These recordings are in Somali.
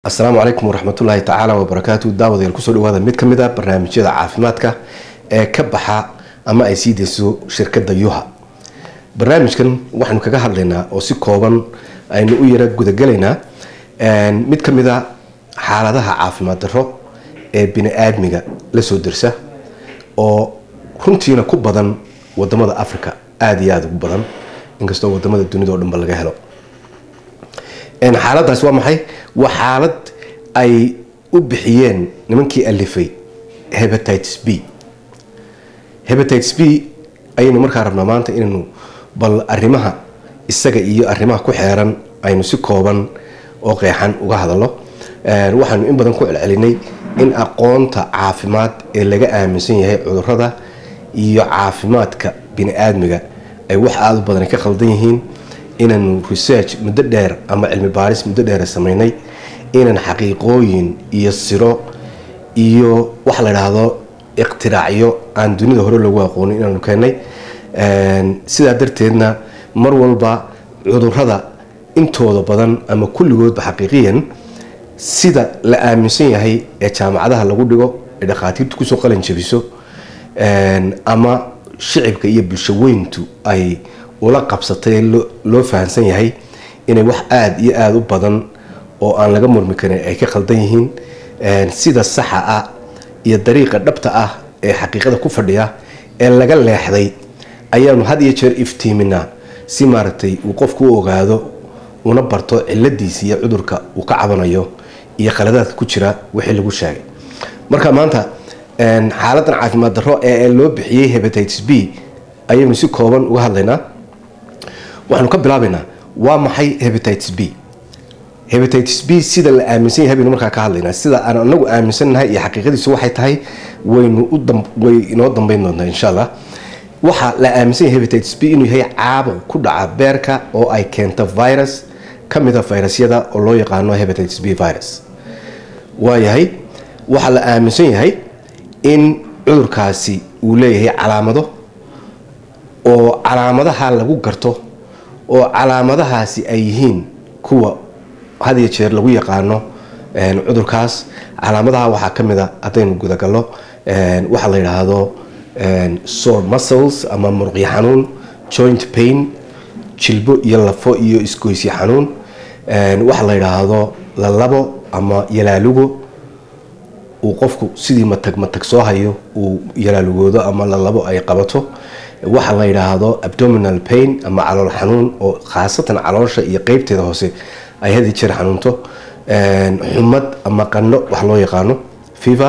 asalaamu calaykum waraxmatullaahi tacaala wabarakaatu daawadayaal kusoo dhawaada mid ka mid a barnaamijyada caafimaadka ee ka baxa ama ay sii deyso shirkadda yuha barnaamijkan waxaynu kaga hadlaynaa oo si kooban aynu u yara gudagelaynaa mid ka mid a xaaladaha caafimaad darro ee bini-aadmiga la soo dirsa oo runtiina ku badan wadamada africa aada iyo aada ugu badan inkastoo wadamada dunida o dhanba laga helo xaaladaas waa maxay waa xaalad ay u bixiyeen nimankii alifay hebatites b hebatites b ayaynu markaa rabnaa maanta inaynu bal arrimaha isaga iyo arrimaha ku xeeran aynu si kooban oo qeexan uga hadalno waxaanu in badan ku celcelinay in aqoonta caafimaad ee laga aaminsan yahay cudurada iyo caafimaadka bini-aadmiga ay wax aada u badan ka khaldan yihiin inaanu research muddo dheer ama cilmi baaris muddo dheer sameynay inaan xaqiiqooyin iyo siro iyo waxa la idhaahdo iqtiraacyo aan dunida hore loogu aqoonin inaanu keennay sidaa darteedna mar walba cudurada intooda badan ama kulligoodba xaqiiqiyan sida la aaminsan yahay ee jaamacadaha lagu dhigo ee dhakhaatiirtu kusoo qalin jabiso ama shicibka iyo bulshaweyntu ay ula qabsatay loo fahamsan yahay inay wax aada iyo aada u badan oo aan laga murmi karin ay ka khaldan yihiin sida saxa ah iyo dariiqa dhabta ah ee xaqiiqada ku fadhiya ee laga leexday ayaanu had iyo jeer iftiiminaa si maaragtay uu qofku u ogaado una barto ciladiisa iyo cudurka uu ka cabanayo iyo khaladaadka ku jira wixii lagu sheegay marka maanta xaaladan caafimaad darro ee loo bixiyey hebatites b ayaynu si kooban uga hadlaynaa waxaanu ka bilaabaynaa waa maxay hebatites b hebatites b sida la aaminsan yahay baynu markaa ka hadlaynaa sida aan anagu aaminsannahay iyo xaqiiqadiisu waxay tahay waynu way inoo dambeyn doontaa insha allah waxaa la aaminsan yahay hebatites b inuu yahay caabuq ku dhaca beerka oo ay keento virus ka mida virusyada oo loo yaqaano hebatites b virus waayahay waxaa la aaminsan yahay in cudurkaasi uu leeyahay calaamado oo calaamadaha lagu garto oo calaamadahaasi ay yihiin kuwa had iyo jeer lagu yaqaano cudurkaas calaamadaha waxaa ka mid a haddaynu gudagallo waxaa la yidhaahdo sore muscles ama muruqyo xanuun joint pain jilbo iyo lafo iyo isgoysyo xanuun waxaa la yidhaahdo lalabo ama yalaalugo uu qofku sidii matag matag soo hayo uu yalaalugoodo ama lalabo ay qabato waxaa la yidhaahdo abdominal pain ama calool xanuun oo khaasatan caloosha iyo qeybteeda hoose ay hadi jeer xanuunto xumad ama qano wax loo yaqaano fiver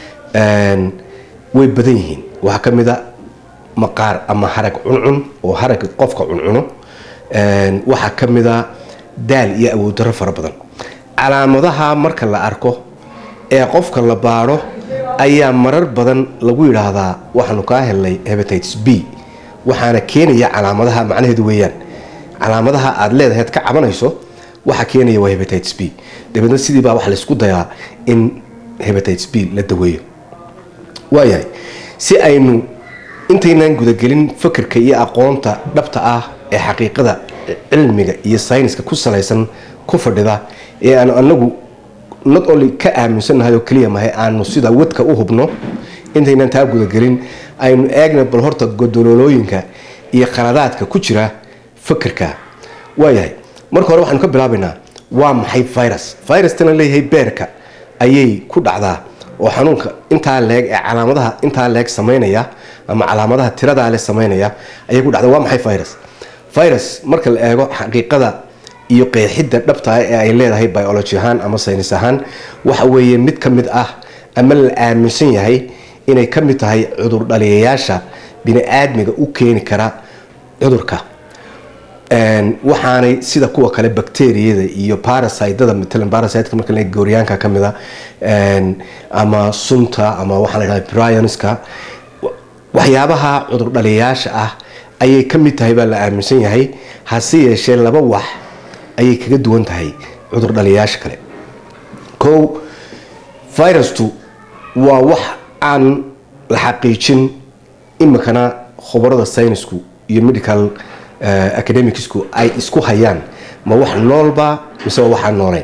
way badan yihiin waxaa ka mid a maqaar ama harag cuncun oo harag qofka cuncuno waxaa ka mid a daal iyo awood darro fara badan calaamadaha marka la arko ee qofka la baadho ayaa marar badan lagu yidhaahdaa waxaanu kaa helnay hebatites b waxaana keenaya calaamadaha macnaheedu weeyaan calaamadaha aada leedahay ad ka cabanayso waxaa keenaya waa hebatites b dabeedna sidiibaa waxa laysku dayaa in hebatites b la daweeyo waayahay si aynu intaynaan gudagelin fakerka iyo aqoonta dhabta ah ee xaqiiqada cilmiga iyo sayniska ku salaysan ku fadhida ee aan anagu not only ka aaminsannahay oo keliya mahay aanu sida wadka u hubno intaynaan taa gudagelin aynu eegna bal horta godololooyinka iyo khaladaadka ku jira fakerka waayahay marka hore waxaanu ka bilaabaynaa waa maxay virus virustana leeyahay beerka ayay ku dhacdaa oo xanuunka intaa leeg ee calaamadaha intaa leeg samaynaya ama calaamadaha tiradaa le samaynaya ayay ku dhacdaa waa maxay virus virus marka la eego xaqiiqada iyo qeexidda dhabtaa ee ay leedahay biology ahaan ama saynis ahaan waxa weeye mid ka mid ah ama la aaminsan yahay inay ka mid tahay cudur dhaliyayaasha bini-aadmiga u keeni kara cudurka waxaanay sida kuwa kale bacteriyada iyo barasiteda matalan barasiteka marka la gooryaanka ka mid a ama sunta ama waxaa la yidhahda brionska waxyaabaha cudur dhaliyayaasha ah ayay ka mid tahay baa la aaminsan yahay hase yeeshee laba wax ayay kaga duwan tahay cudur dhaliyayaasha kale kow virustu waa wax aan la xaqiijin imikana khubarada saynisku iyo medical academicsku ay isku hayaan ma wax noolba mise waa waxaan nooleyn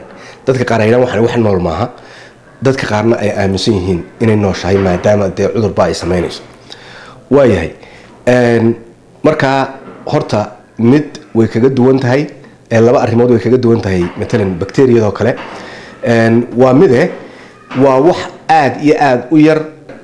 dadka qaar ay yidhahan wax nool maaha dadka qaarna ay aaminsan yihiin inay nooshahay maadaama dee cudurba ay sameynayso waayahay markaa horta mid way kaga duwan tahay laba arrimood way kaga duwan tahay matalan bacteriyadoo kale waa mide waa wax aada iyo aada u yar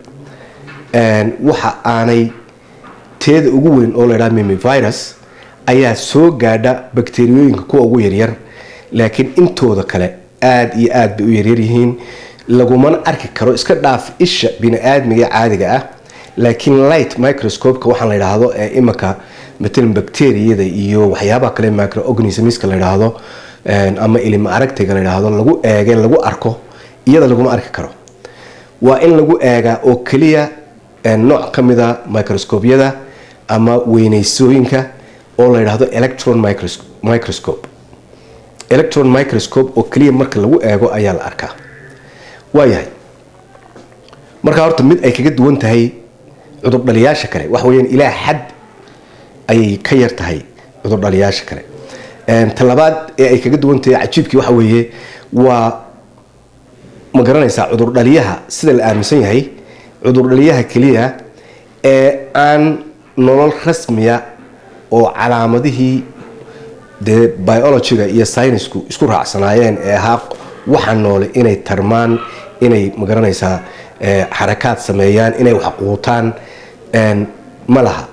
waxa aanay teeda ugu weyn oo laydhaha mimivirus ayaa soo gaadha bakteriyooyinka kuwa ugu yaryar laakiin intooda kale aada iyo aada bay u yaryar yihiin lagumana arki karo iska dhaaf isha bini-aadmiga caadiga ah laakiin light microscopeka waxaan la yidhaahdo ee imanka matalan bacteriyada iyo waxyaabaha kale microorganismska la yidhaahdo ama ilima aragtayga la yidhaahdo lagu eege lagu arko iyada laguma arki karo waa in lagu eegaa oo keliya nooc ka mida microscopyada ama weyneysooyinka oo la yidhaahdo electron microscope electron microscope oo keliya marka lagu eego ayaa la arkaa waayahay markaa horta mid ay kaga duwan tahay cudurdhaliyaasha kale waxa weyaan ilaa xad ayay ka yar tahay cudurdhaliyaasha kale talabaad ee ay kaga duwan tahay cajiibkii waxa weeye waa ma garanaysaa cudurdhaliyaha sida la aaminsan yahay cudurdhaliyaha keliya ee aan nolol rasmiya oo calaamadihii dee biologyga iyo synisku isku raacsanaayeen ee ahaa waxa noole inay tarmaan inay magaranaysaa xarakaad sameeyaan inay wax quutaan ma laha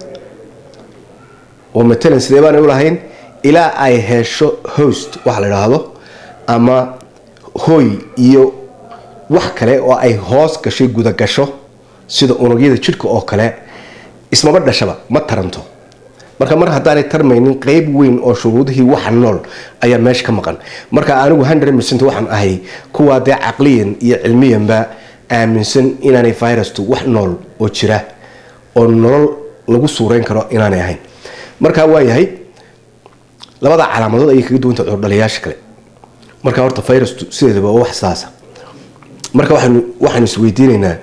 oo matalan sidee baanay u lahayn ilaa ay hesho host waxa la idhaahdo ama hoy iyo wax kale oo ay hoos gashay gudagasho sida unugyada jidhka oo kale ismaba dhashaba ma taranto marka mar haddaanay tarmaynin qeyb weyn oo shuruudihii waxa nool ayaa meesha ka maqan marka anigu hundred percent waxaan ahay kuwaa dee caqliyan iyo cilmiyanba aaminsan inaanay virustu wax nool oo jira oo nolol lagu suureyn karo inaanay ahayn marka waayahay labada calaamadood ayay kaga duwanta cudurdhaliyaasha kale marka horta virustu sideedaba waa wax saasa marka waxaanu waxaanu isweydiinaynaa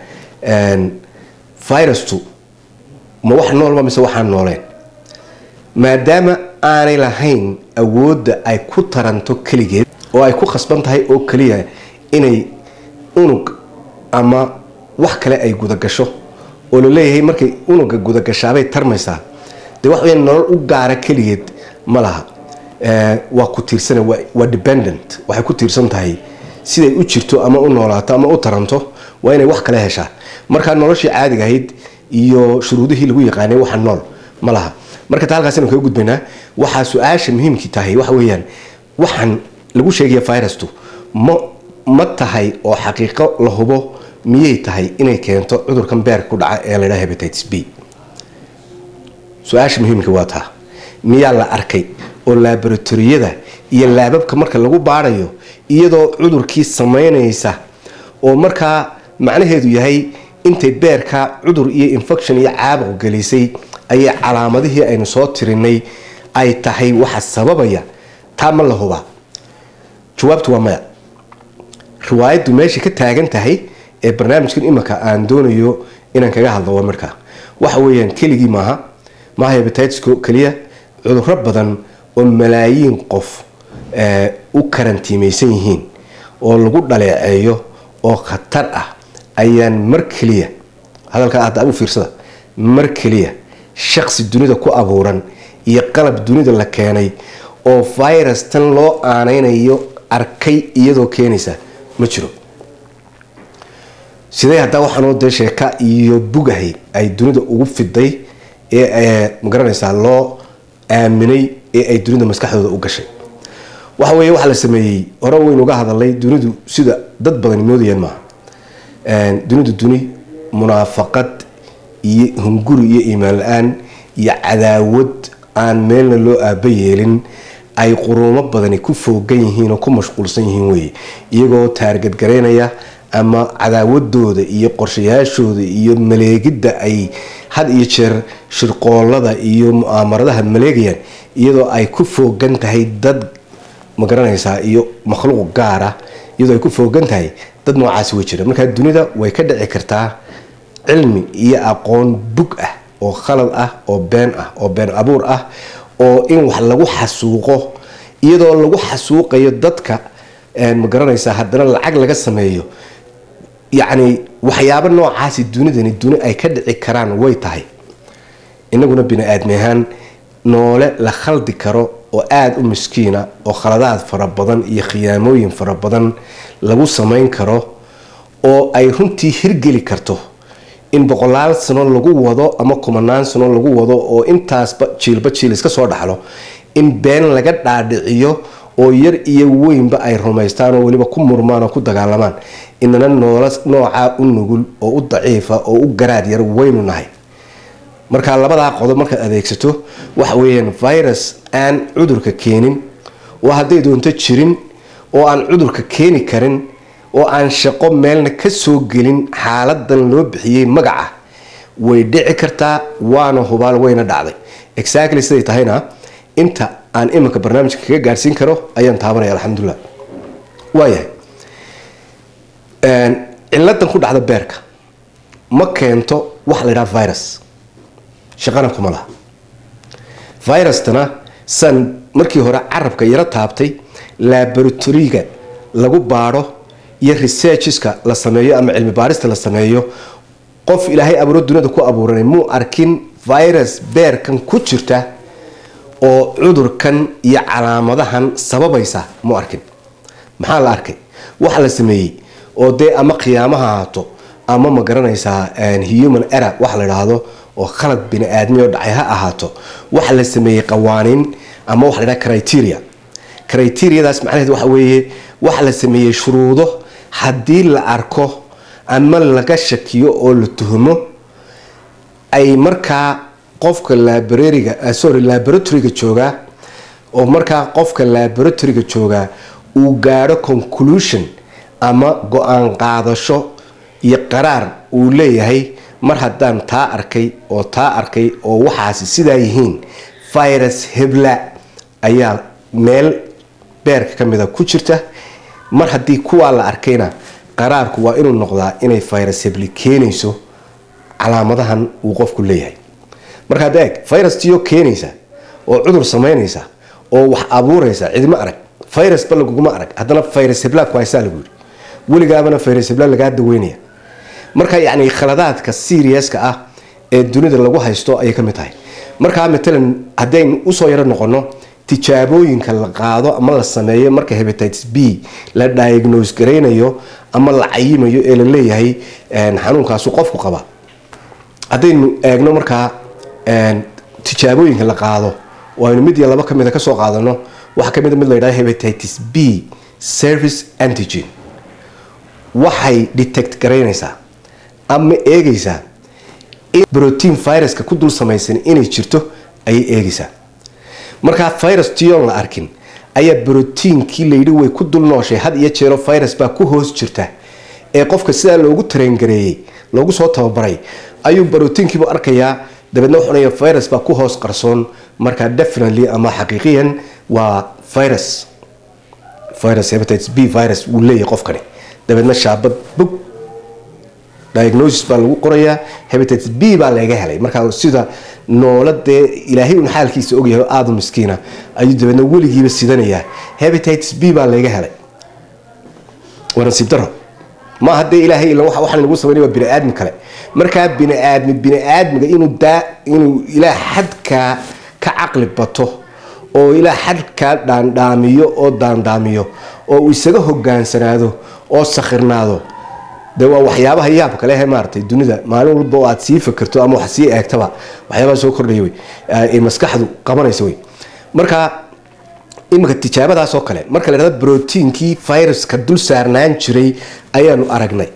virustu ma wax noolba mise waxaan nooleen maadaama aanay lahayn awoodda ay ku taranto keligeed oo ay ku khasban tahay oo keliya inay unug ama wax kale ay gudagasho oo la leeyahay markay unuga gudagashaabay tarmaysaa dee wax weya nolol u gaara keligeed ma laha waa ku tiirsana waa dependent waxay ku tiirsan tahay siday u jirto ama u noolaato ama u taranto waa inay wax kale heshaa markaa noloshii caadiga ahayd iyo shuruudihii lagu yaqaanay waxa nool ma laha marka ta halkaas anu kaga gudbaynaa waxaa su-aasha muhiimkii tahay waxa weeyaan waxaan lagu sheegaya virustu ma ma tahay oo xaqiiqo la hubo miyay tahay inay keento cudurkan beerka ku dhaca ee laydhaha hebatitis b su-aasha muhiimka waa taa miyaa la arkay oo laboratoriyada iyo laababka marka lagu baarayo iyadoo cudurkii samaynaysa oo markaa macnaheedu yahay intay beerka cudur iyo infection iyo caabuq gelisay ayay calaamadihii aynu soo tirinay ay tahay waxa sababaya taa ma la hubaa jawaabtu waa maya riwaayaddu meesha ka taagan tahay ee barnaamijkan imanka aan doonayo inaan kaga hadlo waa markaa waxa weeyaan keligii maaha maaha hebatitisco keliya cuduro badan oo malaayiin qof u karantiimaysan yihiin oo lagu dhaleeceeyo oo khatar ah ayaan mar keliya hadalkaa hadda u fiirsada mar keliya shaqsi dunida ku abuuran iyo qalab dunida la keenay oo virus tan loo aaneynayo arkay iyadoo keenaysa ma jiro sidee haddaa waxaanoo dee sheeka iyo bugahay ay dunida ugu fiday ee magaranaysaa loo aaminay ee ay dunida maskaxdooda u gashay waxa weeye waxaa la sameeyey hore waynu uga hadalnay dunidu sida dad badan moodayaan maaha dunidu duni munaafaqad iyo hunguri iyo iimaan la-aan iyo cadaawad aan meelna loo aaba yeelin ay quruumo badani ku foogan yihiin oo ku mashquulsan yihiin weye iyagoo taargadgaraynaya ama cadaawadooda iyo qorshayaashooda iyo maleegidda ay had iyo jeer shirqoolada iyo mu'aamaradaha maleegayaan iyadoo ay ku foogan tahay dad magaranaysaa iyo makhluuq gaar ah iyadoo ay ku foogan tahay dad noocaasi way jira markaa dunida way ka dhici kartaa cilmi iyo aqoon bug ah oo khalad ah oo been ah oo been abuur ah oo in wax lagu xasuuqo iyadoo lagu xasuuqayo dadka ma garanaysaa haddana lacag laga sameeyo yacni waxyaabo noocaasi dunidani duni ay ka dhici karaan way tahay inaguna bini aadmi ahaan noole la khaldi karo oo aada u miskiina oo khaladaad fara badan iyo khiyaamooyin fara badan lagu samayn karo oo ay runtii hirgeli karto in boqolaal sano lagu wado ama kumanaan sano lagu wado oo intaasba jiilba jiil iska soo dhaxlo in been laga dhaadhiciyo oo yar iyo weynba ay rumaystaan oo weliba ku murmaan oo ku dagaalamaan inana noola noocaa u nugul oo u daciifa oo u garaad yar waynu nahay markaa labadaa qodob markaad adeegsato waxa weeyaan virus aan cudurka keenin oo hadday doonto jirin oo aan cudurka keeni karin oo aan shaqo meelna ka soo gelin xaaladan loo bixiyey magaca way dhici kartaa waana hubaal wayna dhacday exactly siday tahayna inta aan iminka barnaamijka kaga gaadhsiin karo ayaan taabanaya alxamdulilah waayahay ciladan ku dhacda beerka ma keento waxa la yidhaha virus shaqana kuma laha virustana san markii hore carabka yaro taabtay laboratoriga lagu baadho iyo researcheska la sameeyo ama cilmi baarista la sameeyo qof ilaahay abuuro duniyada ku abuuranay muu arkin virus beerkan ku jirta oo cudurkan iyo calaamadahan sababaysa muu arkin maxaa la arkay waxa la sameeyey oo dee ama khiyaamaha ahaato ama ma garanaysaa human era waxa la idhaahdo oo khalad bini aadmi oo dhacay ha ahaato waxa la sameeyey qawaaniin ama waxa la dhaha criteria criteriadaas macnaheed waxa weeye waxa la sameeyey shuruudo haddii la arko ama laga shakiyo oo la tuhmo ay markaa qofka laborariga sorry laboratoryga joogaa oo markaa qofka laboratoryga joogaa uu gaadho conclusion ama go-aan qaadasho iyo qaraar uu leeyahay mar haddaan taa arkay oo taa arkay oo waxaasi sidaa yihiin virus hebla ayaa meel beerka ka mida ku jirta mar haddii kuwaa la arkayna qaraarku waa inuu noqdaa inay virus hebli keenayso calaamadahan uu qofku leeyahay marka hadda eeg virustiyo keenaysa oo cudur samaynaysa oo wax abuuraysa cidima arag virusba laguguma arag haddana virus hebla ku haysaa lagu yidhi weligaabana virus hebla lagaa daweynaya marka yacni khaladaadka seriouska ah ee dunida lagu haysto ayay ka mid tahay markaa matalan haddaynu usoo yaro noqono tijaabooyinka la qaado ama la sameeyo marka hebatitis b la diagnose garaynayo ama la cayimayo ee la leeyahay xanuunkaasu qofku qaba haddaynu eegno markaa tijaabooyinka la qaado oo aynu mid iyo laba ka mida kasoo qaadano waxaa kamid mid la yidhahdo hebatitis b service antigen waxay detect garaynaysaa ama eegaysaa in brotein viruska ku dul samaysan inay jirto ayay eegaysaa markaa virus tion la arkin ayaa brotiinkii layidhi way ku dul nooshay had iyo jeero virus baa ku hoos jirta ee qofka sidaa loogu tarengareeyey loogu soo tababaray ayuu brotiinkiibu arkayaa dabeedna wuxuunaya virus baa ku hoos qarsoon markaa definitely ama xaqiiqiyan waa virus virus hepatitis b virus wuu leeyahay qofkani dabeedna shaabad bog diagnosis baa lagu qorayaa hepatitis b baa laga helay markaa sida noola dee ilaahay un xaalkiisa ogyahay oo aada u miskiina ayuu dabeedna weligiiba sidanayaa hepatitis b baa laga helay waa nasiib daro ma hadee ilaahay ila waxaan lagu sameynay waa bini-aadmi kale markaa bini-aadmi bini-aadmiga inuu daa inuu ilaa xadkaa ka caqli bato oo ilaa xadkaa dhaandhaamiyo oo daandaamiyo oo uu isaga hogaansanaado oo sakhirnaado de waa waxyaabaha yaabka lehe maaratay dunida maalin walba oo aad sii fakerto ama wax sii eegtaba waxyaabaha soo kordhaya wey ee maskaxdu qabanaysa wey marka iminka tijaabadaas oo kale marka la dhahdo brotiinkii viruska dul saarnaan jiray ayaanu aragnay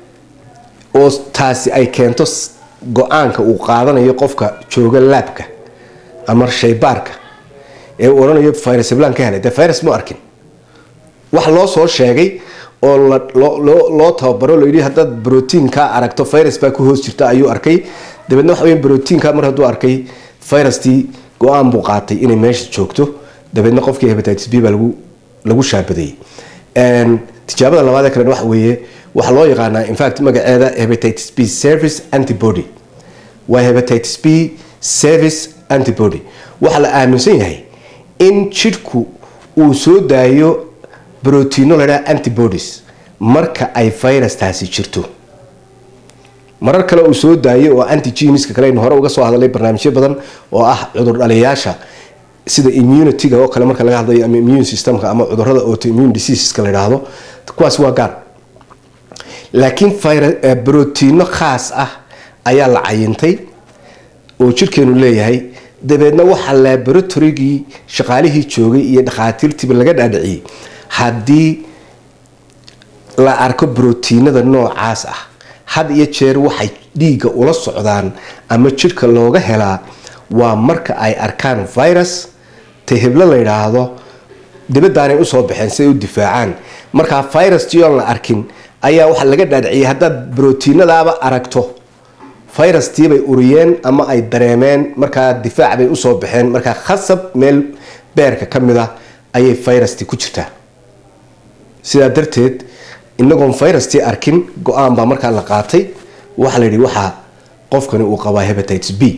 oo taasi ay keento go-aanka uu qaadanayo qofka jooga laabka ama shaybaarka ee uu odhanayo virus heblan ka helay dee virus mu arkin wax loo soo sheegay oo loo tababaro layidhi haddaad brotiinka aragto virus baa ku hoos jirta ayuu arkay dabeedna waxa wey brotiinka mar hadduu arkay virustii go-aan buu qaatay inay meesha joogto dabeedna qofkii hepatitis b baa lagu lagu shaabadeeyey tijaabada labaadee kalen waxa weeye waxaa loo yaqaanaa infact magaceeda hepatitis b service antibody waa hepatitis b service antibody waxaa la aaminsan yahay in jidhku uu soo daayo brotiino la dhaha antibodies marka ay virustaasi jirto marar kale uu soo daayay oo antigeniska kale aynu hore uga soo hadalay barnaamijyo badan oo ah cudur dhaliyaasha sida immunity-ga oo kale marka laga hadlayo ama immune systemka ama cudurada autoimmune diseaseska la yidhaahdo kuwaas waa gaar laakiin brotiino khaas ah ayaa la cayintay oo jirkeenu leeyahay dabeedna waxaa laboratorygii shaqaalihii joogay iyo dhakhaatiirtiiba laga dhaadhiciyey haddii la arko brotiinada noocaas ah had iyo jeer waxay dhiigga ula socdaan ama jidhka looga helaa waa marka ay arkaan virus ta heblo la yidhaahdo dibadaanay usoo baxeen si ay u difaacaan markaa viruskii oon la arkin ayaa waxaa laga dhaadhiciyay haddaad brotiinadaaba aragto virustiibay uriyeen ama ay dareemeen markaa difaac bay usoo baxeen markaa khasab meel beerka ka mid ah ayay virusti ku jirtaa sidaa darteed inagoon virustii arkin go-aan baa markaa la qaatay waxaa la yidhi waxaa qofkani uu qabaa hebatites b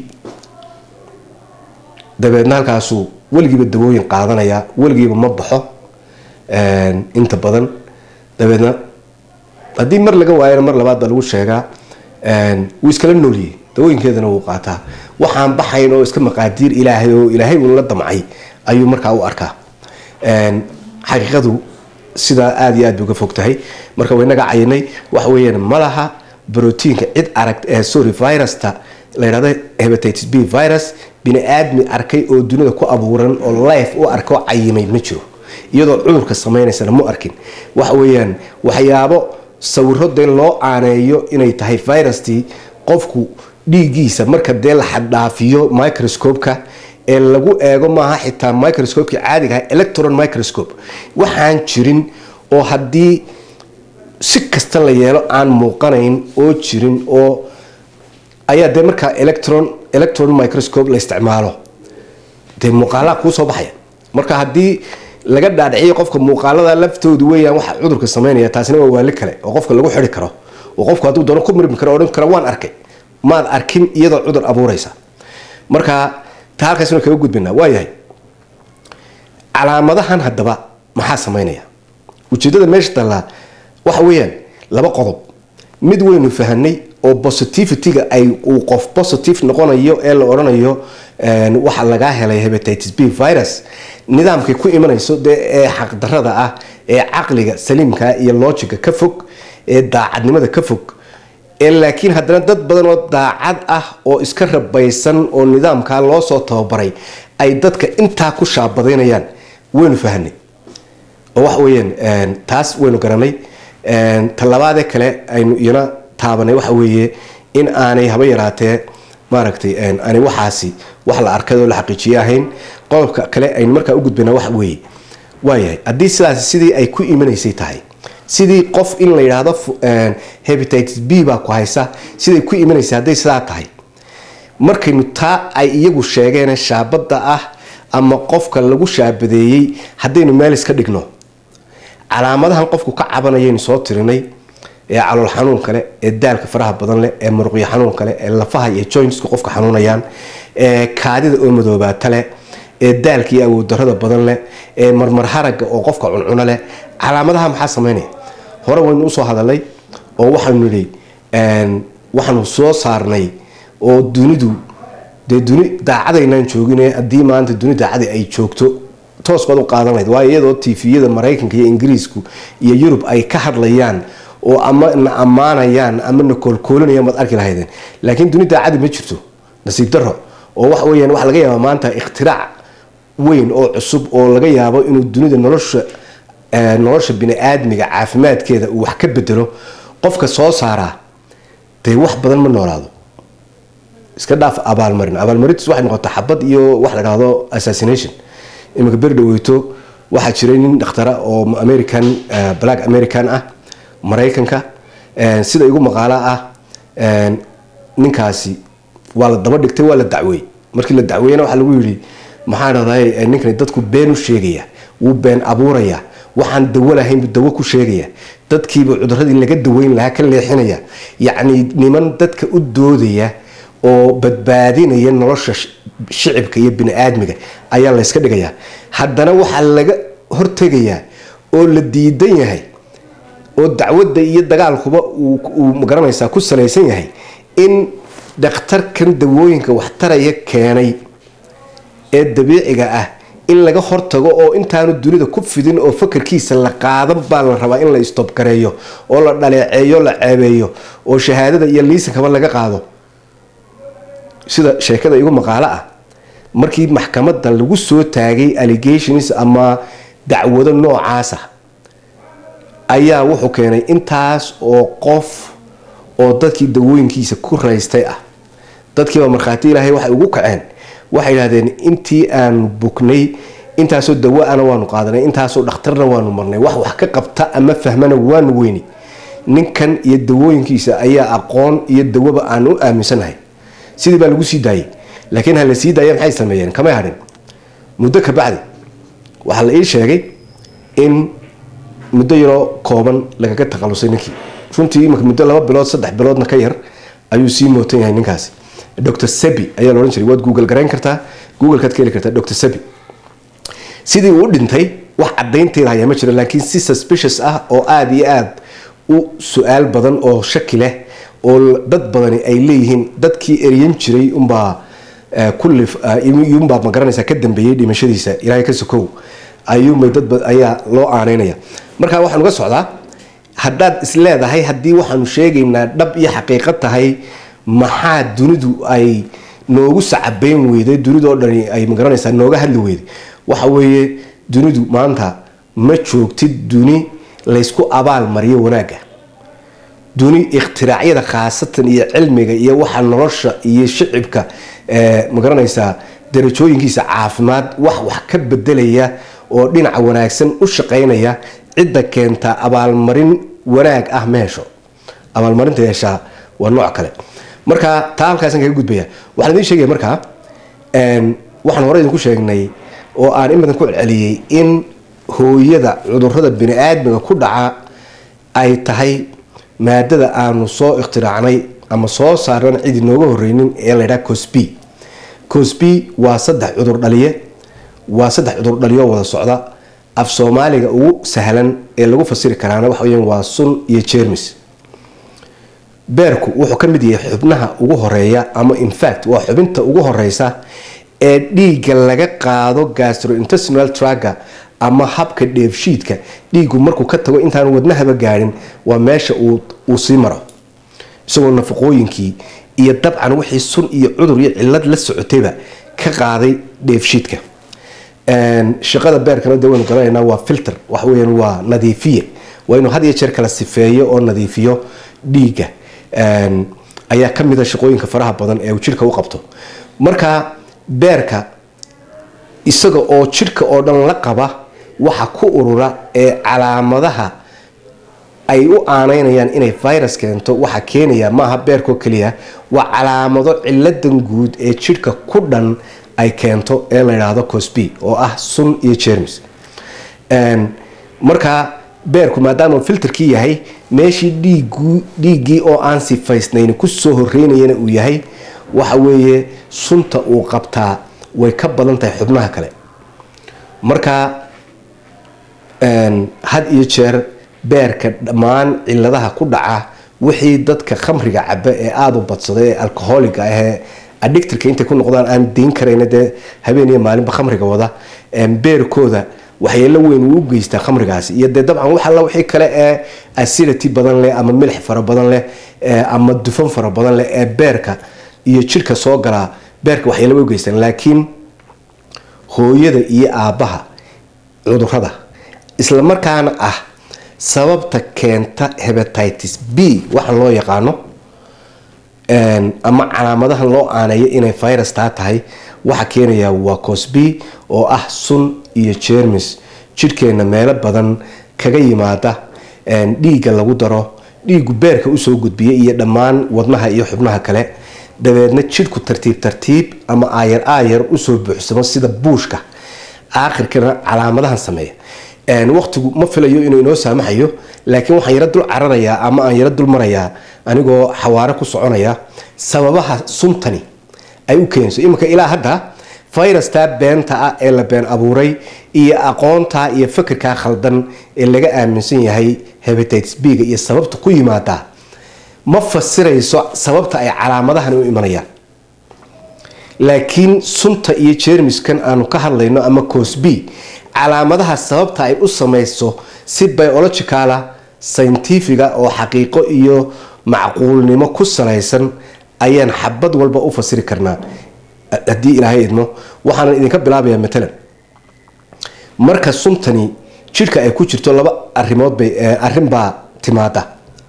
dabeedna halkaasuu weligiiba dawooyin qaadanaya weligiiba ma baxo inta badan dabeedna haddii mar laga waayana mar labaad baa lagu sheegaa wuu iskala nooliyey dawooyinkeedana wuu qaataa waxaan baxayn oo iska maqaadiir ilaahay oo ilaahay uun la damcay ayuu markaa u arkaa xaqiiqadu sidaa aada iyo aad bay uga fog tahay marka waynaga cayinay waxa weeyaan ma laha brotiinka cid arag sorry virusta la yidhahdo hebatitis b virus bini aadmi arkay oo dunida ku abuuran oo life u arko cayimay ma jiro iyadoo cudurka samaynaysana mu arkin waxa weeyaan waxyaabo sawiro dee loo aaneeyo inay tahay virustii qofku dhiiggiisa marka dee la xaddhaafiyo microscope-ka ee lagu eego maaha xitaa microscopeki caadiga ah electron microscope waxaan jirin oo haddii si kasta la yeelo aan muuqanayn oo jirin oo ayaa dee markaa electron electron microscope la isticmaalo dee muuqaalaha kuu soo baxaya marka haddii laga dhaadhiciyo qofka muuqaalada laftoodu weeyaan waxa cudurka sameynaya taasina waa waali kale oo qofka lagu xidi karo oo qofku hadduu doono ku mirmi karo odhan karo waan arkay maad arkin iyadoo cudur abuuraysa marka ta halkaasna kaga gudbinaa waayahay calaamadahan haddaba maxaa sameynaya ujeedada meesha tallaa waxa weeyaan laba qodob mid waynu fahanay oo positivity-ga ay uu qof positive noqonayo ee la odhanayo waxa lagaa helay hebatitis b virus nidaamkay ku imanayso dee ee xaqdarada ah ee caqliga saliimka iyo lojiga ka fog ee daacadnimada ka fog ee laakiin haddana dad badan oo daacad ah oo iska rabaysan oo nidaamkaa loo soo tababaray ay dadka intaa ku shaabadaynayaan waynu fahanay oo waxa weeyaan taas waynu garanay talabaadee kale aynu iyana taabanay waxa weeye in aanay haba yaraatee maaragtay aanay waxaasi wax la arkay oo la xaqiijiye ahayn qodobka kale aynu markaa u gudbayna waxa weeye waayahay haddii sidaas sidii ay ku imanaysay tahay sidii qof in la yidhaahdo hebatitis b baa ku haysa siday ku imanaysay hadday sidaa tahay markaynu taa ay iyagu sheegeen shaabada ah ama qofka lagu shaabadeeyey haddaynu meel iska dhigno calaamadahan qofku ka cabanayaynu soo tirinay ee calool xanuun kale ee daalka faraha badan leh ee muruqyo xanuun kale ee lafaha iyo jointsku qofka xanuunayaan ee kaadida oo madoobaata leh ee daalka iyo awooddarada badan leh ee marmar haraga oo qofka cuncuno leh calaamadaha maxaa sameynaya hore waynu usoo hadalay oo waxaanu nidhi waxaanu soo saarnay oo dunidu dee duni daacadaynaan joogine haddii maanta duni daacada ay joogto toos baad u qaadan lahayd waayo iyadoo tifiyada maraykanka iyo ingiriisku iyo yurub ay ka hadlayaan oo ama na ammaanayaan ama na koolkoolinayaan baad arki lahaydeen laakiin duni daacadi ma jirto nasiib daro oo waxa weyaan waxa laga yaaba maanta ikhtirac weyn oo cusub oo laga yaabo inuu dunida nolosha nolosha bini-aadmiga caafimaadkeeda uu wax ka bedelo qofka soo saaraa dee wax badan ma noolaado iska dhaaf abaalmarin abaalmarintiis waxay noqota xabad iyo wax la dhahdo assassination iminka beri dhaweyto waxaa jiray nin dhakhtara oo american black american ah maraykanka sida igu maqaalo ah ninkaasi waa la daba dhigtay waa la dacweey markii la dacweeyana waxaa lagu yidhi maxaa dhahday ninkani dadku been u sheegaya wuu been abuuraya waxaan dawo lahayn dawo ku sheegaya dadkiiba cuduradii laga daweyn lahaa ka leexinaya yacni niman dadka u doodaya oo badbaadinaya nolosha shicibka iyo bini-aadmiga ayaa layska dhigayaa haddana waxaa laga hortegayaa oo la diidan yahay oo dacwadda iyo dagaalkuba uu magaranaysaa ku salaysan yahay in dhakhtarkan dawooyinka waxtaraya keenay ee dabiiciga ah in laga hortago oo intaanu dunida ku fidin oo fakarkiisa la qaadan baa la rabaa in la istobgareeyo oo la dhaleeceeyo la ceebeeyo oo shahaadada iyo liisankaba laga qaado sida sheekada igu maqaalo ah markii maxkamadda lagu soo taagay allegations ama dacwado noocaasa ayaa wuxuu keenay intaas oo qof oo dadkii dawooyinkiisa ku raystay ah dadkiiba markhaati ilaahay waxay ugu kaceen waxay idhahdeen intii aan bugnay intaasoo dawa-ana waanu qaadanay intaasoo dhakhtarna waanu marnay wax wax ka qabta ama fahmana waanu weyni ninkan iyo dawooyinkiisa ayaa aqoon iyo dawaba aan u aaminsanahay sidii baa lagu sii daayay laakiin ha la sii daaya maxay sameeyeen kamay hadhin muddo ka bacdi waxaa la ii sheegay in muddo yaroo kooban lagaga takhalusay ninkii runtii imika muddo laba bilood saddex biloodna ka yar ayuu sii mootan yahay ninkaasi dr sebi ayaa laodhan jiray waad google garayn kartaa googlekaad ka heli kartaa dr sebi sidii uu u dhintay wax cadaynteeda hayaa ma jiro laakiin si suspicious ah oo aada iyo aada u su-aal badan oo shaki leh oo dad badani ay leeyihiin dadkii eryan jiray unbaa kuliyunbaa magaranaysa ka dambeeyey dhimashadiisa ilaahay ka sokow ayuunbay dad ayaa loo aaneynaya marka waxaan uga socdaa haddaad isleedahay haddii waxaanu sheegaynaa dhab iyo xaqiiqo tahay maxaa dunidu ay noogu sacabeyn weyday dunidoo dhani ay magaranaysaa nooga hadli weyday waxa weeye dunidu maanta ma joogtid duni laysku abaal mariyo wanaagga duni ikhtiraaciyada khaasatan iyo cilmiga iyo waxa nolosha iyo shicibka magaranaysaa darajooyinkiisa caafimaad wax wax ka bedelaya oo dhinaca wanaagsan u shaqaynaya cidda keenta abaalmarin wanaag ah meesho abaalmarinta yeeshaa waa nooc kale marka taa halkaasaan kaga gudbaya waxaan idiin sheegaya markaa waxaan hore idinku sheegnay oo aan in badan ku celceliyey in hooyada cudurada bini aadmiga ku dhaca ay tahay maadada aanu soo ikhtiraacnay ama soo saarnan cid inooga horeynin ee la ydhaha cosby cosby waa saddex cudur dhaliye waa saddex cudur dhaliyo wada socda af soomaaliga ugu sahlan ee lagu fasiri karaana waxa weya waa sun iyo jermis beerku wuxuu ka mid yahay xubnaha ugu horeeya ama infact waa xubinta ugu horeysa ee dhiigga laga qaado gastrointestinal traga ama habka dheefshiidka dhiigu markuu ka tago intaan wadnahaba gaadhin waa meesha uu sii maro isagoo nafaqooyinkii iyo dabcan wixii sun iyo cudur iyo cilad la socotayba ka qaaday dheefshiidka shaqada beerkana de waynu garanaynaa waa filter waxa weyaan waa nadiifiye waa inuu had iyo jeer kala sifeeyo oo nadiifiyo dhiigga ayaa ka mida shaqooyinka faraha badan ee uu jidhka u qabto marka beerka isaga oo jidhka oo dhan la qaba waxa ku urura ee calaamadaha ay u aanaynayaan inay virus keento waxaa keenaya maaha beerkoo keliya waa calaamado ciladan guud ee jidhka ku dhan ay keento ee la yidhaahdo cosby oo ah sun iyo jermis markaa beerku maadaama filterkii yahay meeshii dhiigu dhiiggii oo aan sifaysnayn kusoo horeynayana uu yahay waxa weeye sunta uu qabtaa way ka badan tahay xubnaha kale marka had iyo jeer beerka dhammaan ciladaha ku dhaca wixii dadka khamriga caba ee aada u badsada ee alcoholiga ahee adictirka intay ku noqdaan aan deyn karayna dee habeen iyo maalinba khamriga wada beerkooda waxyeelo weyn uu u geystaa khamrigaasi iyo dee dabcan wax alla wixii kale ee acidity badan leh ama milix fara badan leh ama dufan fara badan leh ee beerka iyo jidhka soo galaa beerka waxyeelo way u geystaan laakiin hooyada iyo aabbaha cudurada isla markaana ah sababta keenta hebatitis b waxaan loo yaqaano ama calaamadahan loo aaneeyo inay virus taa tahay waxa keenaya waa cosby oo ah sun iyo jermis jidhkeenna meelo badan kaga yimaada dhiigga lagu daro dhiigu beerka usoo gudbiya iyo dhammaan wadnaha iyo xubnaha kale dabeedna jidhku tartiib tartiib ama aayar aayar usoo buuxsamo sida buushka aakhirkana calaamadahan sameeya waqtigu ma filayo inuu inoo saamaxayo laakiin waxaan yaro dul cararayaa ama aan yaro dul marayaa anigoo xawaare ku soconaya sababaha suntani ay u keenayso iminka ilaa hadda fayrastaa beenta ah ee la been abuuray iyo aqoontaa iyo fikirkaa khaldan ee laga aaminsan yahay hebatites b-ga iyo sababta ku yimaada ma fasirayso sababta ay calaamadahan u imanayaan laakiin sunta iyo jermiskan aanu ka hadlayno ama cosb calaamadaha sababta ay u samayso si biologicala scientifiga oo xaqiiqo iyo macquulnimo ku salaysan ayaan xabad walba u fasiri karnaa haddii ilaahay idmo waxaana idinka bilaabayaa matalan marka suntani jidhka ay ku jirto laba arimood bay arrin baa timaada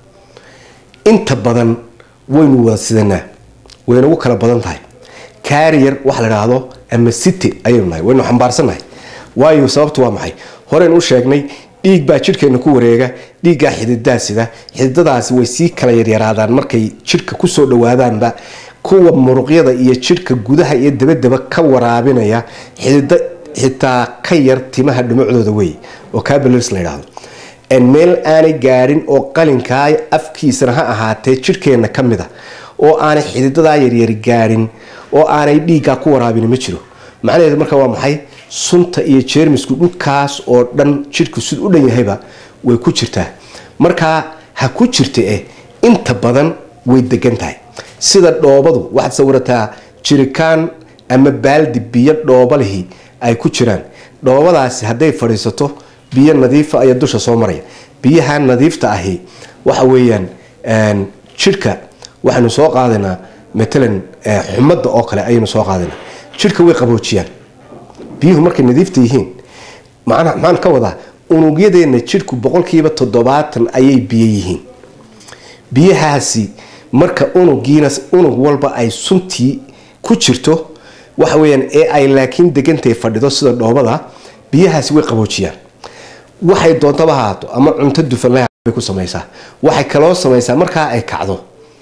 inta badan waynu wada sidanaa waynagu kala badan tahay carrier waxa la idhaahdo ama city ayaynu nahay waynu xambaarsannahay waayo sababtu waa maxay horeynu u sheegnay dhiig baa jidhkeena ku wareega dhiiggaa xididaa sida xididadaasi way sii kala yaryaraadaan markay jidhka kusoo dhawaadaanba kuwa muruqyada iyo jidhka gudaha iyo dabadaba ka waraabinaya xidida xitaa ka yar timaha dhumucdooda wey oo cabilars la yidhaahdo meel aanay gaadhin oo qalinkaa afkiisana ha ahaatee jidhkeenna ka mid a oo aanay xididadaa yaryari gaadhin oo aanay dhiiggaa ku waraabin ma jiro macnaheedu marka waa maxay sunta iyo jeermisku dhulkaas oo dhan jidhku sid u dhan yahayba way ku jirtaa markaa ha ku jirta eh inta badan way degan tahay sida dhoobadu waxaad sawirataa jirikaan ama baaldi biyo dhoobalihii ay ku jiraan dhoobadaasi hadday fadhiisato biyo nadiifa ayaa dusha soo maraya biyaha nadiifta ahi waxa weeyaan jidhka waxaynu soo qaadaynaa matalan xumadda oo kale ayaynu soo qaadaynaa jidhka way qaboojiyaan biyuhu markay nadiifta yihiin maxaan ka wadaa unugyadeenna jidhku boqolkiiba toddobaatan ayay biyo yihiin biyahaasi marka unugiina unug walba ay suntii ku jirto waxa weyaan ee ay laakiin degantahay fadhido sida dhoobada biyahaasi way qaboojiyaan waxay doontaba haato ama cunto dufanlay ku samaysaa waxay kaloo samaysaa markaa ay kacdo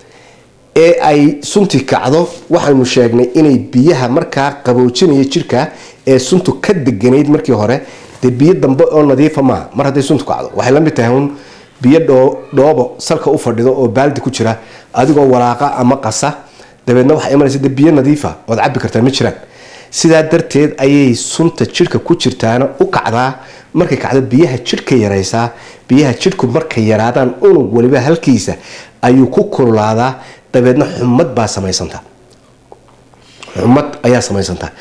ee ay sunti kacdo waxaynu sheegnay inay biyaha markaa qaboojinaya jirka ee suntu ka deganayd markii hore dee biyo dambe oo nadiifa maaha mar hadday suntu kacdo waxay la mid tahay un biyo dhoobo salka u fadhido oo baaldi ku jira adigoo walaaqa ama qasa dabeedna waxaa imanaysa de biyo nadiifa ood cabi kartaa ma jiraan sidaa darteed ayay sunta jidhka ku jirtaana u kacdaa markay kacdo biyaha jidhka yaraysaa biyaha jidhku markay yaraadaan unug waliba halkiisa ayuu ku kululaadaa dabeedna xumad baa samaysanta xumad ayaa samaysanta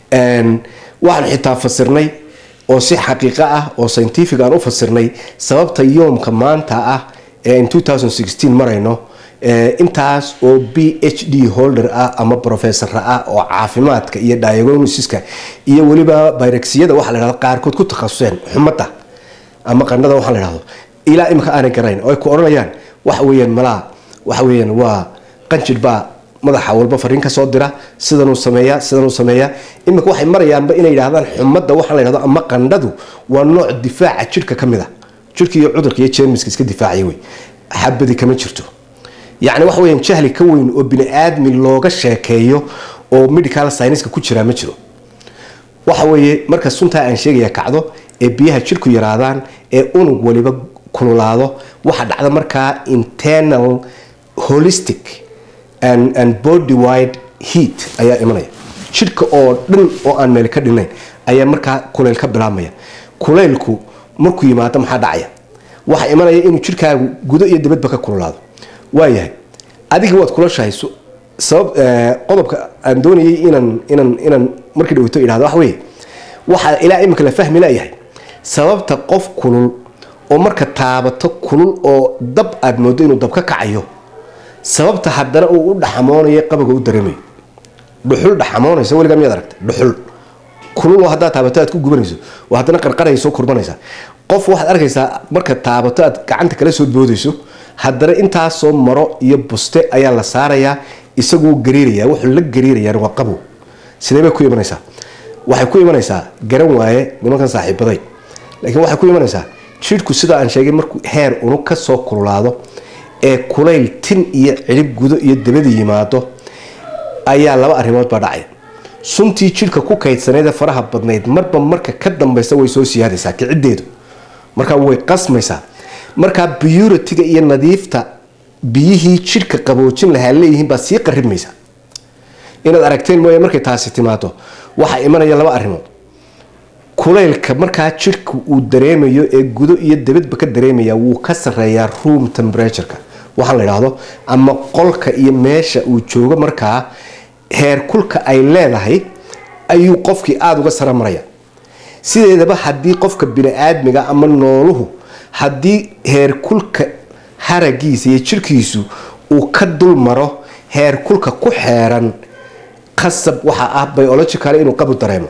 waxaan xitaa fasirnay oo si xaqiiqo ah oo scientific aan u fasirnay sababta yoomka maanta ah ee in marayno intaas oo b h d holder ah ama professor ah oo caafimaadka iyo diagonosiska iyo weliba byreksiyada waxa la dhahdo qaarkood ku takhasuseen xumadda ama qandhada waxa la dhahdo ilaa imika aanay garayn oo ay ku odhanayaan waxa weeyaan malaa waxa weeyaan waa qanjir baa madaxa walba fariin ka soo dira sidanuu sameeya sidanuu sameeya imika waxay marayaanba inay yidhahdaan xumadda waxa la yidhahdo ama qandhadu waa nooc difaaca jidhka ka mid a jidhka iyo cudurka iyo jeermiska iska difaacaya wey xabadi kama jirto yacni waxa weyaan jahli ka weyn oo bini aadmi looga sheekeeyo oo medical scienska ku jiraa ma jiro waxa weeye marka suntaa aan sheegaya kacdo ee biyaha jidhku yaraadaan ee unug waliba kululaado waxa dhacda markaa internal holistic and, and body wide heat ayaa imanaya jidhka oo dhan oo aan meel ka dhinayn ayaa markaa kuleyl ka bilaabmaya kuleylku markuu yimaado maxaa dhacaya waxaa imanaya inuu jidhkaagu gudo iyo dibadba ka kululaado waayahay adiga waad kulashahay sabab qodobka aan doonayay inaan inaan inaan markii dhaweyto idhahdo waxa weye waxaa ilaa imika la fahmi layahay sababta qof kulul oo marka taabato kulul oo dab aad moodo inuu dab ka kacayo sababta haddana uu u dhaxamoonayo qabaga u dareemayo dhuxul dhaxamoonaysa weligaa miyaad aragta dhuxul kulul oo haddaad taabato aad ku gubanayso oo haddana qarqaraya soo kurbanaysa qof waxaad arkaysaa marka taabato aad gacanta kala soo boodayso haddana intaasoo maro iyo buste ayaa la saarayaa isaguu gariiraya wuxuu la gariirayaan waa qabow sidee bay ku imanaysaa waxay ku imanaysaa garan waaye nimankan saaxiibaday laakiin waxay ku imanaysaa jidhku sida aan sheegay markuu heer unug ka soo kululaado ee kulayl tin iyo cidhib gudo iyo dabada yimaado ayaa laba arrimood baa dhacay suntii jidhka ku kaydsaneed ee faraha badnayd marba marka ka dambaysa way soo siyaadaysaa kiciddeedu markaa way qasmaysaa markaa biyuritiga iyo nadiifta biyihii jidhka qaboojin lahaa leeyihiin baa sii qaribmaysa inaad aragteen mooye markay taasi timaado waxaa imanaya laba arrimood kulaylka markaa jidhka uu dareemayo ee gudo iyo dabadba ka dareemaya wuu ka sareeyaa room temperatureka waxaa la idhaahdo ama qolka iyo meesha uu joogo markaa heerkulka ay leedahay ayuu qofkii aada uga sara maraya sideedaba haddii qofka bini-aadmiga ama nooluhu haddii heerkulka haragiisa iyo jirkiisu uu ka dul maro heerkulka ku xeeran qasab waxaa ah biological inuu qabu dareemo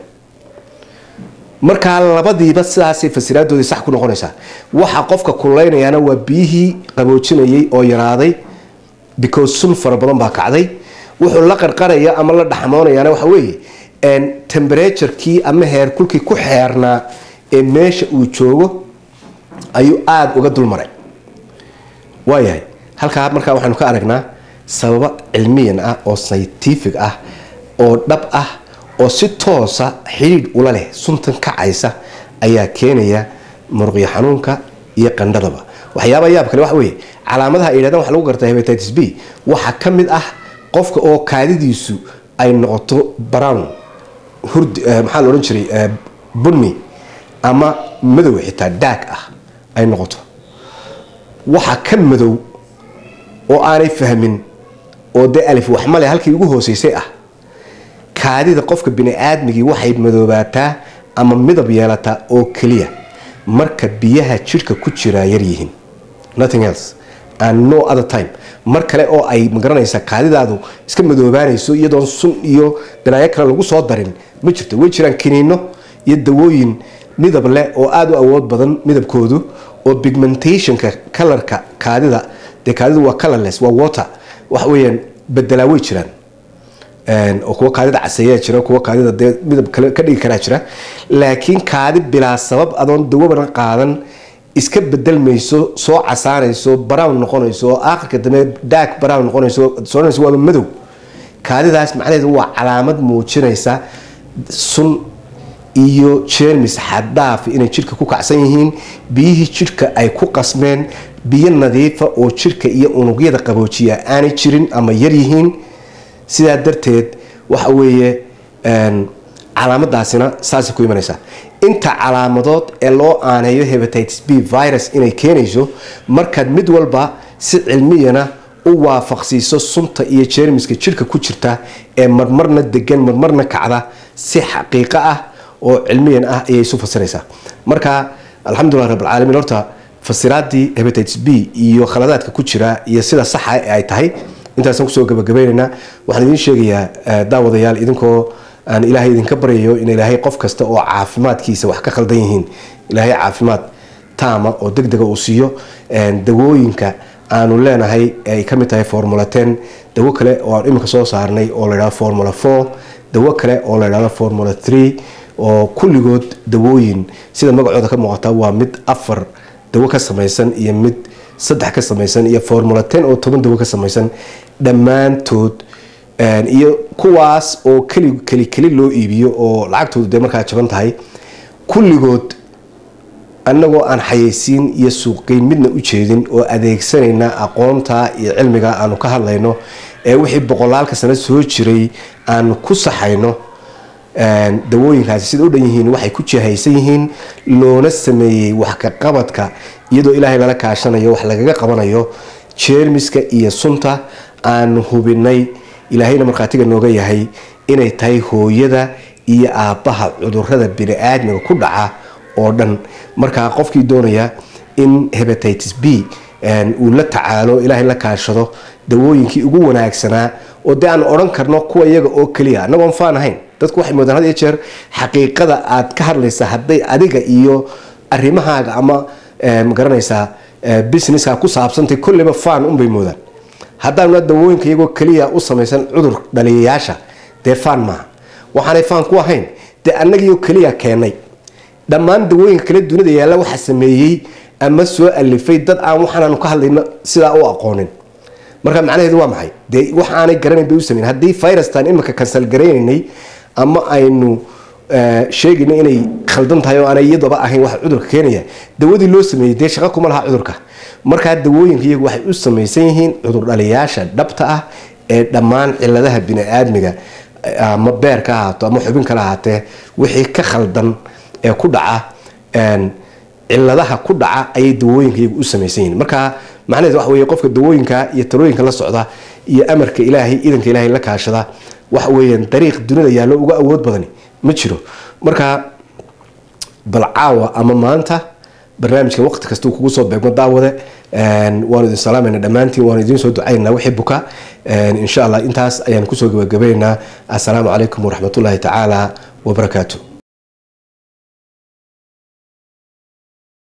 markaa labadiiba sidaasay fasiraadoodii sax ku noqonaysaa waxa qofka kuleynayaana waa biyihii qaboojinayay oo yaraaday because sun fara badan baa kacday wuxuu la qarqaraya ama la dhaxmoonayaana waxa weeye temberaturekii ama heerkulkii ku xeernaa ee meesha uu joogo ayuu aada uga dulmaray waayahay halkaa markaa waxaanu ka aragnaa sababo cilmiyan ah oo scientific ah oo dhab ah oo si toosa xidhiidh ula leh suntan kacaysa ayaa keenaya muruqyo xanuunka iyo qandhadaba waxyaaba yaab kale waxa weeye calaamadaha ay yidhahdaan waxa lagu gartaa hepatitis b waxaa ka mid ah qofka oo kaadidiisu ay noqoto brown hurd maxaa la odhan jiray bunni ama madow xitaa daag ah ay noqoto waxa ka madow oo aanay fahmin oo dee alif waxmale halkii ugu hooseysay ah kaadida qofka bini-aadmigii waxay madoobaataa ama midab yeelataa oo keliya marka biyaha jidhka ku jiraa yaryihiin nothing else and no other time mar kale oo ay magaranaysa kaadidaadu iska madoobaanayso iyadoon sun iyo dhinacyo kale lagu soo darin ma jirto way jiraan kiniino iyo dawooyin midab leh oo aada u awood badan midabkoodu oo pigmentationka kalarka kaadida dee kaadidu waa colorless waa water waxa weeyaan bedelaa way jiraan oo kuwa kaadida caseeyaa jira kuwa kaadida dee midab kale ka dhigi karaa jira laakiin kaadi bilaa sabab adoon dawabana qaadan iska bedelmayso soo casaanayso brown noqonayso oo aakhirka dambe daag brown noqonayso soonayso waaba madow kaadidaas macnaheedu waa calaamad muujinaysa sun iyo jermis xaddaafi inay jidhka ku kacsan yihiin biyihii jidhka ay ku qasmeen biyo nadiifa oo jidhka iyo unugyada qaboojiya aanay jirin ama yar yihiin sidaa darteed waxa weeye calaamadaasina saasay ku imanaysaa inta calaamadood ee loo aaneeyo hepatitis b virus inay keenayso markaad mid walba si cilmiyana u waafaqsiiso sunta iyo jermiska jidhka ku jirta ee marmarna degan marmarna kacda si xaqiiqo ah oo cilmiyan ah ayay isu fasiraysaa marka alxamdulilah rabbilcaalamiin horta fasiraadii hepatitis b iyo khaladaadka ku jira iyo sida saxa ee ay tahay intaasaan kusoo gabagabaynaynaa waxaan idiin sheegayaa daawadayaal idinkoo aan ilaahay idinka baryayo in ilaahay qof kasta oo caafimaadkiisa wax ka khaldan yihiin ilaahay caafimaad taama oo deg dega uu siiyo dawooyinka aanu leenahay ay ka mid tahay formula ten dawo kale oo aan iminka soo saarnay oo la yidhahdo formula four dawo kale oo la yidhahdo formula three oo kulligood dawooyin sida magacooda ka muuqata waa mid afar dawo ka samaysan iyo mid saddex ka samaysan iyo formula ten oo toban dawo ka samaysan dhammaantood iyo kuwaas oo keli keli keli loo iibiyo oo lacagtoodu dee markaa jaban tahay kulligood annagoo aan xayeysiin iyo suuqgeyn midna u jeedin oo adeegsanayna aqoonta iyo cilmiga aanu ka hadlayno ee wixii boqolaalka sano soo jiray aanu ku saxayno dawooyinkaasi sida u dhan yihiin waxay ku jihaysan yihiin loona sameeyey wax ka qabadka iyadoo ilaahay lala kaashanayo wax lagaga qabanayo jeermiska iyo sunta aanu hubinay ilaahayna markhaatiga nooga yahay inay tahay hooyada iyo aabbaha cudurada bini-aadmiga ku dhaca oo dhan markaa qofkii doonaya in hepatitis b uu la tacaalo ilaahay la kaashado dawooyinkii ugu wanaagsanaa oo dee aan odhan karno kuwa iyaga oo keliya annagoon faan ahayn dadku waxay moodaan had iyo jeer xaqiiqada aad ka hadlaysa hadday adiga iyo arrimahaaga ama magaranaysaa businesska ku saabsantay kolleyba faan unbay moodaan haddaanuna dawooyinka iyagoo keliya u samaysan cudur dhaliyayaasha dee faan maaha waxaanay faan ku ahayn dee annagiioo keliya keenay dhammaan dawooyinka kale dunida yaalla waxa sameeyey ama soo alifay dad aan waxaanaanu ka hadlayno sidaa u aqoonin marka macnaheedu waa maxay dee wax aanay garanayn bay u sameyn haddii virustan iminka kansal garaynaynay ama aynu sheegayno inay khaldan tahay oo aanay iyadaba ahayn waxa cudurka keenaya dawadii loo sameeyey dee shaqo kuma laha cudurka markaa dawooyinka iyagu waxay u samaysan yihiin cudur dhaliyaasha dhabta ah ee dhammaan ciladaha bini-aadmiga ama beer ka ahaato ama xubin kala ahaatee wixii ka khaldan ee ku dhaca ciladaha ku dhaca ayay dawooyinka iyagu u samaysan yihiin marka macnaheed waxa weeye qofka dawooyinka iyo talooyinka la socda iyo amarka ilaahay idanka ilaahay la kaashada waxa weeyaan dariiq dunida yaallo uga awood badani ma jiro marka bal caawa ama maanta barnaamijka waqti kastuu kugu soo beegmo daawade waanu idin salaamayna dhammaantiin waanu idiin soo ducaynaa wixii buka insha allah intaas ayaan kusoo gabagabaynaynaa assalaamu calaykum waraxmatullaahi tacaala wabarakaatu